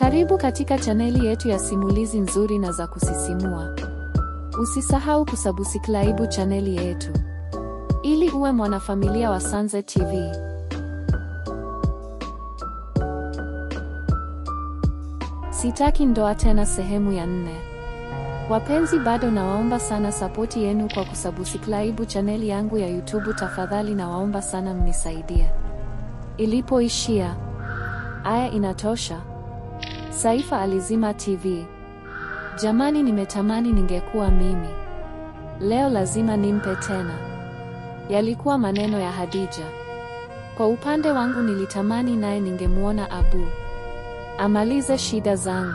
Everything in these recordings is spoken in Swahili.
Karibu katika chaneli yetu ya simulizi nzuri na za kusisimua. Usisahau kusubscribe chaneli yetu ili uwe mwanafamilia wa Sanze TV. Sitaki ndoa tena sehemu ya nne. Wapenzi, bado nawaomba sana sapoti yenu kwa kusubscribe chaneli yangu ya YouTube. Tafadhali nawaomba sana mnisaidie. Ilipoishia aya inatosha. Saifa alizima TV. Jamani, nimetamani ningekuwa mimi. Leo lazima nimpe tena. Yalikuwa maneno ya Hadija. Kwa upande wangu nilitamani naye ningemuona Abu amalize shida zangu,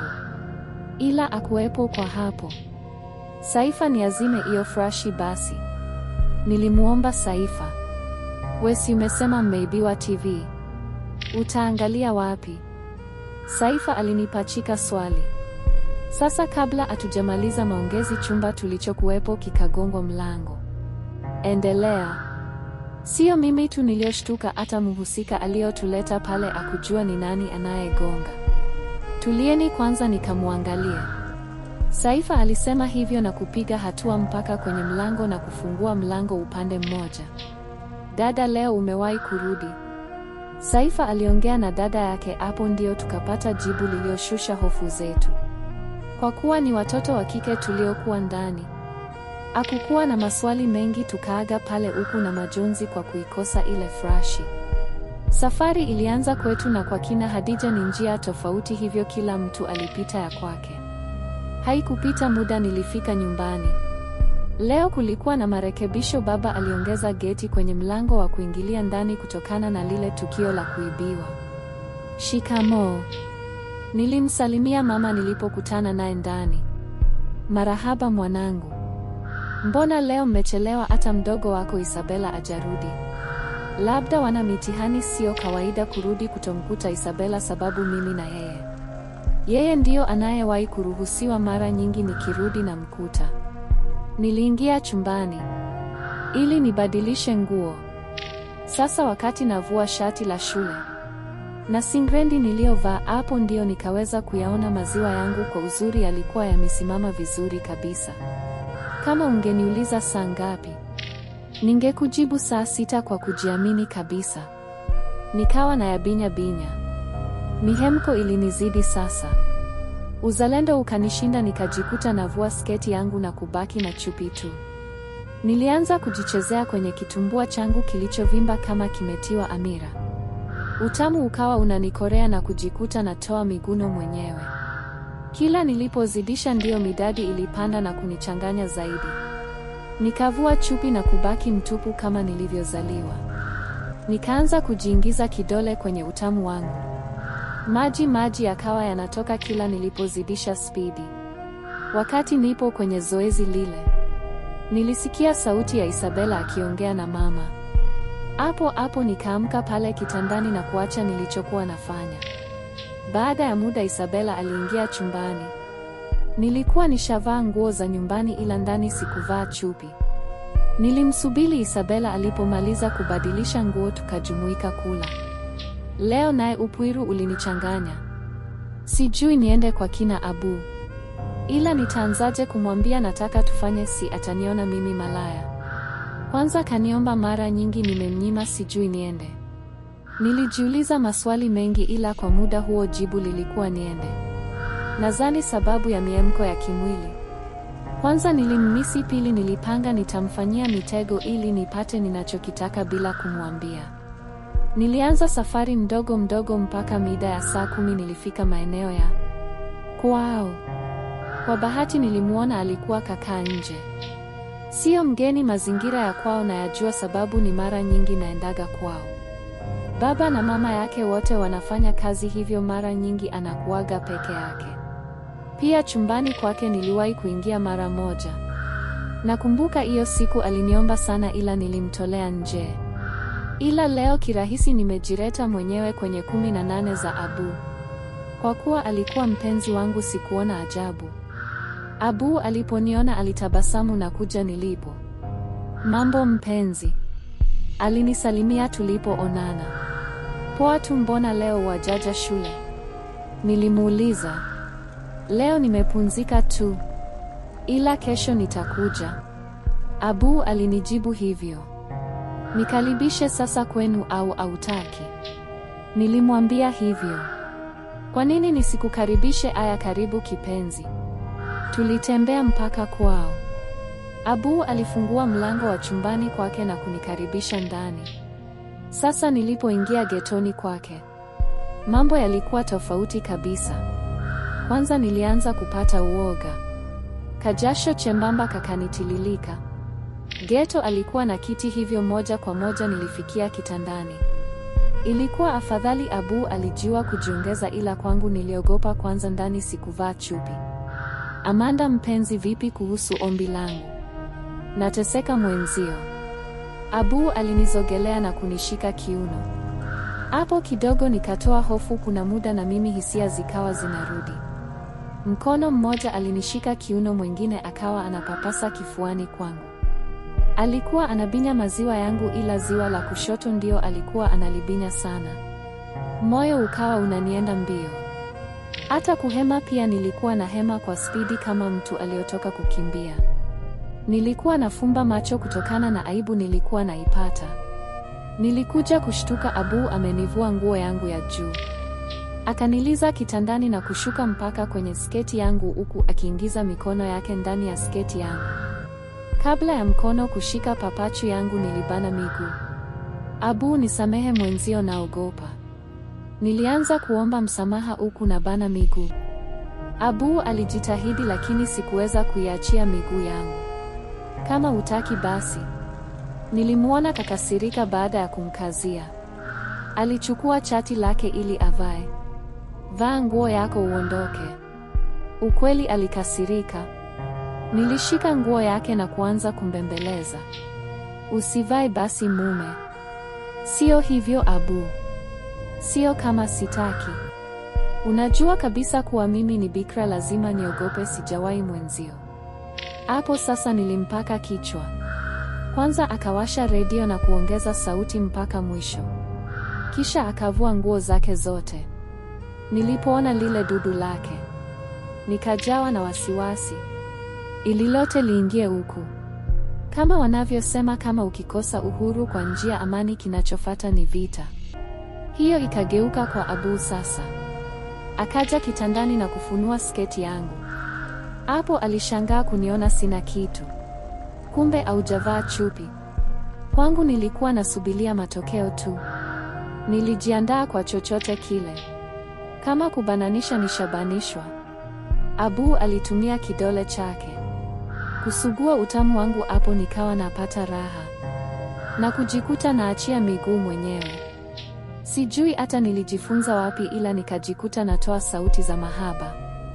ila akuwepo kwa hapo. Saifa, ni azime iyo frashi basi. Nilimuomba Saifa, we si umesema mmeibiwa TV, utaangalia wapi? Saifa alinipachika swali. Sasa kabla atujamaliza maongezi, chumba tulichokuwepo kikagongwa mlango. Endelea. Sio mimi tu niliyoshtuka, hata mhusika aliyotuleta pale akujua ni nani anayegonga. Tulieni kwanza nikamwangalia. Saifa alisema hivyo na kupiga hatua mpaka kwenye mlango na kufungua mlango upande mmoja. Dada, leo umewahi kurudi? Saifa aliongea na dada yake. Hapo ndio tukapata jibu lililoshusha hofu zetu, kwa kuwa ni watoto wa kike tuliokuwa ndani. Hakukuwa na maswali mengi, tukaaga pale huku na majonzi kwa kuikosa ile frashi. Safari ilianza kwetu na kwa kina Hadija ni njia tofauti, hivyo kila mtu alipita ya kwake. Haikupita muda nilifika nyumbani. Leo kulikuwa na marekebisho. Baba aliongeza geti kwenye mlango wa kuingilia ndani kutokana na lile tukio la kuibiwa. Shikamoo. Nilimsalimia mama nilipokutana naye ndani. Marahaba mwanangu. Mbona leo mmechelewa? Hata mdogo wako Isabela ajarudi? Labda wana mitihani. Sio kawaida kurudi kutomkuta Isabela, sababu mimi na yeye yeye ndiyo anayewahi kuruhusiwa. Mara nyingi nikirudi na mkuta. Niliingia chumbani ili nibadilishe nguo. Sasa wakati navua shati la shule na singrendi niliyovaa, hapo ndio nikaweza kuyaona maziwa yangu kwa uzuri, yalikuwa yamesimama vizuri kabisa. Kama ungeniuliza saa ngapi, ningekujibu saa sita kwa kujiamini kabisa. Nikawa na yabinya binya, mihemko ilinizidi sasa, uzalendo ukanishinda, nikajikuta navua sketi yangu na kubaki na chupi tu. Nilianza kujichezea kwenye kitumbua changu kilichovimba kama kimetiwa amira. Utamu ukawa unanikorea na kujikuta natoa miguno mwenyewe. Kila nilipozidisha ndiyo midadi ilipanda na kunichanganya zaidi. Nikavua chupi na kubaki mtupu kama nilivyozaliwa. Nikaanza kujiingiza kidole kwenye utamu wangu. Maji maji yakawa yanatoka kila nilipozidisha spidi. Wakati nipo kwenye zoezi lile, nilisikia sauti ya Isabela akiongea na mama. Hapo hapo nikaamka pale kitandani na kuacha nilichokuwa nafanya. Baada ya muda Isabela aliingia chumbani. Nilikuwa nishavaa nguo za nyumbani ila ndani sikuvaa chupi. Nilimsubiri Isabela alipomaliza kubadilisha nguo tukajumuika kula. Leo naye upwiru ulinichanganya. Sijui niende kwa kina Abu. Ila nitaanzaje kumwambia nataka tufanye, si ataniona mimi malaya. Kwanza kaniomba mara nyingi nimemnyima, sijui niende. Nilijiuliza maswali mengi ila kwa muda huo jibu lilikuwa niende. Nadhani sababu ya miemko ya kimwili. Kwanza nilimmisi, pili nilipanga nitamfanyia mitego ili nipate ninachokitaka bila kumwambia. Nilianza safari mdogo mdogo mpaka mida ya saa kumi nilifika maeneo ya kwao. Kwa bahati nilimwona alikuwa kakaa nje. Sio mgeni, mazingira ya kwao na yajua sababu ni mara nyingi naendaga kwao. Baba na mama yake wote wanafanya kazi, hivyo mara nyingi anakuaga peke yake. Pia chumbani kwake niliwahi kuingia mara moja. Nakumbuka hiyo siku aliniomba sana, ila nilimtolea nje. Ila leo kirahisi nimejireta mwenyewe kwenye kumi na nane za Abu. Kwa kuwa alikuwa mpenzi wangu, sikuona ajabu. Abu aliponiona alitabasamu na kuja nilipo. Mambo mpenzi, alinisalimia tulipoonana. Poa tu, mbona leo wajaja shule? Nilimuuliza. Leo nimepunzika tu. Ila kesho nitakuja. Abu alinijibu hivyo. Nikaribishe sasa kwenu au autaki? Nilimwambia hivyo. Kwa nini nisikukaribishe aya karibu kipenzi? Tulitembea mpaka kwao. Abu alifungua mlango wa chumbani kwake na kunikaribisha ndani. Sasa nilipoingia getoni kwake, mambo yalikuwa tofauti kabisa. Kwanza nilianza kupata uoga. Kajasho chembamba kakanitililika. Geto alikuwa na kiti hivyo moja kwa moja nilifikia kitandani. Ilikuwa afadhali Abu alijua kujiongeza ila kwangu niliogopa kwanza ndani sikuvaa chupi. Amanda mpenzi vipi kuhusu ombi langu? Nateseka mwenzio. Abu alinizogelea na kunishika kiuno. Hapo kidogo nikatoa hofu kuna muda na mimi hisia zikawa zinarudi. Mkono mmoja alinishika kiuno mwingine akawa anapapasa kifuani kwangu. Alikuwa anabinya maziwa yangu ila ziwa la kushoto ndio alikuwa analibinya sana. Moyo ukawa unanienda mbio. Hata kuhema pia nilikuwa na hema kwa spidi kama mtu aliyotoka kukimbia. Nilikuwa nafumba macho kutokana na aibu nilikuwa naipata. Nilikuja kushtuka Abu amenivua nguo yangu ya juu. Akaniliza kitandani na kushuka mpaka kwenye sketi yangu huku akiingiza mikono yake ndani ya sketi yangu. Kabla ya mkono kushika papachu yangu nilibana miguu. Abu nisamehe mwenzio naogopa. Nilianza kuomba msamaha huku na bana miguu. Abu alijitahidi lakini sikuweza kuiachia miguu yangu. Kama utaki basi. Nilimwona kakasirika baada ya kumkazia. Alichukua chati lake ili avae. Vaa nguo yako uondoke. Ukweli alikasirika. Nilishika nguo yake na kuanza kumbembeleza. Usivae basi mume. Sio hivyo Abu. Sio kama sitaki. Unajua kabisa kuwa mimi ni bikra lazima niogope sijawahi mwenzio. Hapo sasa nilimpaka kichwa. Kwanza akawasha redio na kuongeza sauti mpaka mwisho. Kisha akavua nguo zake zote. Nilipoona lile dudu lake, nikajawa na wasiwasi. Ili lote liingie huku. Kama wanavyosema kama ukikosa uhuru kwa njia amani kinachofata ni vita. Hiyo ikageuka kwa Abu sasa. Akaja kitandani na kufunua sketi yangu. Hapo alishangaa kuniona sina kitu. Kumbe haujavaa chupi. Kwangu nilikuwa nasubilia matokeo tu. Nilijiandaa kwa chochote kile. Kama kubananisha nishabanishwa. Abu alitumia kidole chake kusugua utamu wangu, hapo nikawa napata raha na kujikuta naachia miguu mwenyewe. Sijui hata nilijifunza wapi, ila nikajikuta natoa sauti za mahaba.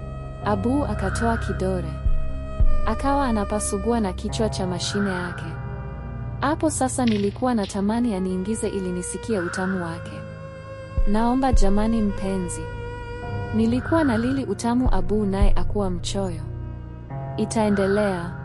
Abu akatoa kidole akawa anapasugua na kichwa cha mashine yake. Hapo sasa nilikuwa natamani aniingize ili nisikie utamu wake. Naomba jamani, mpenzi. Nilikuwa na lili utamu, Abu naye akuwa mchoyo. Itaendelea.